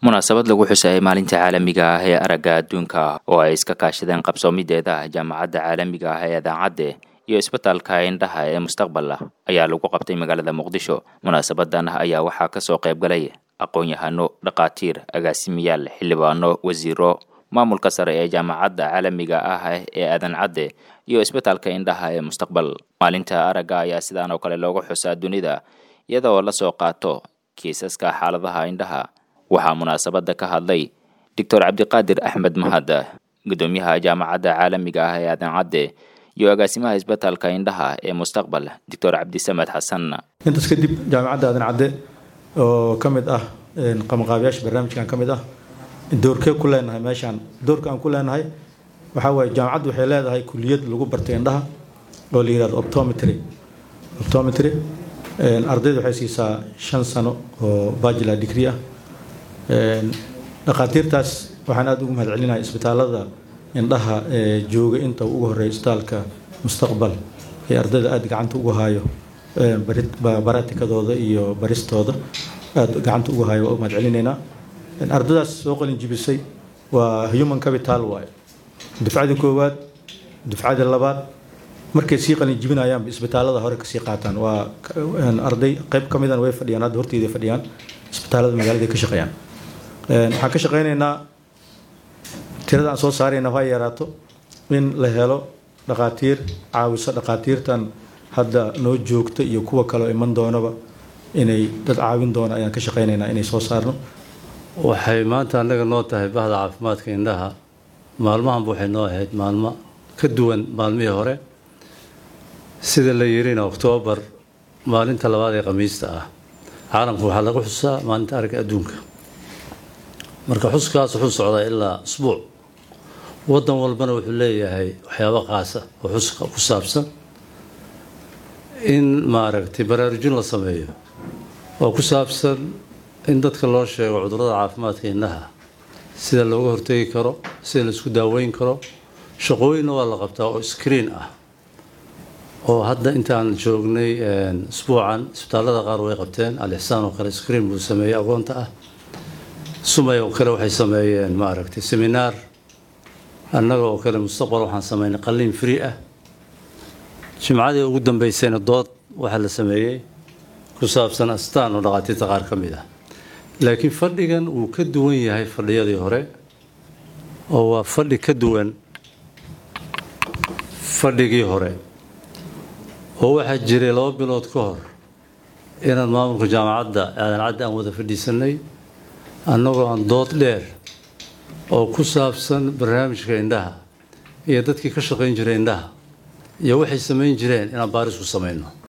munaasabad lagu xusayay maalinta caalamiga ah ee aragga adduunka oo ay iska kaashadeen qabsoomideeda jaamacadda caalamiga ah ee adaacadde iyo isbitaalka indhaha ee mustaqbal ayaa lagu qabtay magaalada muqdisho munaasabadan ayaa waxaa kasoo qayb galay aqoon-yahano dhakhaatiir agaasimiyaal xildhibaano wasiiro maamulka sare ee jaamacadda caalamiga ah ee adancadde iyo isbitaalka indhaha ee mustaqbal maalinta aragga ayaa sidaan oo kale looga xusaa dunida iyadoo lasoo qaato kiisaska xaaladaha indhaha waxaa munaasabada ka hadlay doctor cabdiqaadir axmed mahad gudoomiyaha jaamacadda caalamiga ah ee adancadde iyo agaasimaha isbitaalka indhaha ee mustaqbal doctor cabdisamed xasan intaas kadib jaamacadda adancadde oo ka mid ah qabanqaabiyaasha barnaamijkan ka mid ah doorkee ku leenahay meeshaan doorka aan ku leenahay waxaa waaye jaamacaddu waxay leedahay kuliyad lagu bartay indhaha oo la yihahdo optometry optometry ardayda waxay siisaa shan sano oo bachelor degree ah dhakhaatiirtaas waxaan aada ugu mahad celinahay isbitaalada indhaha ee jooga inta ugu horeeya isbitaalka mustaqbal ee ardayda aada gacanta ugu hayo baratikadooda iyo baristooda aada gacanta ugu hayo waa u mahad celinaynaa ardadaas soo qalin jibisay waa human capital waaye dufcadii koowaad dufcadii labaad markay sii qalin jibinayaanba isbitaalada hore kasii qaataan waa arday qayb ka midan way fadhiyaan hadda horteeda fadhiyaan isbitaalada magaalada ka shaqeeyaan waxaan ka shaqeynaynaa tirada aan soo saarayna ha yaraato in la helo dhakhaatiir caawiso dhakhaatiirtan hadda noo joogta iyo kuwa kaleo iman doonaba inay dad caawin doona ayaan ka shaqeynaynaa inay soo saarno waxay maanta annaga noo tahay bahda caafimaadka indhaha maalmahanba waxay noo ahayd maalmo ka duwan maalmihii hore sida la yirina oktoobar maalinta labaad ee khamiista ah caalamka waxaa lagu xusaa maalinta aragga adduunka marka xuskaas wuxuu socdaa ilaa usbuuc wadan walbana wuxuu leeyahay waxyaabo qaasa oo xuska ku saabsan in maaragtay baraarujin la sameeyo oo ku saabsan in dadka loo sheego cudurrada caafimaadka indhaha sida looga hortegi karo sida laisku daaweyn karo shaqooyinna waa la qabtaa oo screen ah oo hadda intaan joognay isbuucan isbitaallada qaar way qabteen alixsaan oo kale screen buu sameeyey agoonta ah sumay oo kale waxay sameeyeen maaragtay seminaar annaga oo kale mustaqbal waxaan sameynay qalliin free ah jimcadii ugu dambeysayna dood waxaa la sameeyey ku saabsan astaan oo dhakhaatiirta qaar ka mid ah laakiin fadhigan wuu ka duwan yahay fadhiyadii hore oo waa fadhi ka duwan fadhigii hore oo waxaa jiray laba bilood ka hor inaan maamulka jaamacadda aadan caddi aan wada fadhiisanay annagoo aan dood dheer oo ku saabsan barnaamijka indhaha iyo dadkii ka shaqayn jiray indhaha iyo waxay samayn jireen inaan baaris ku samayno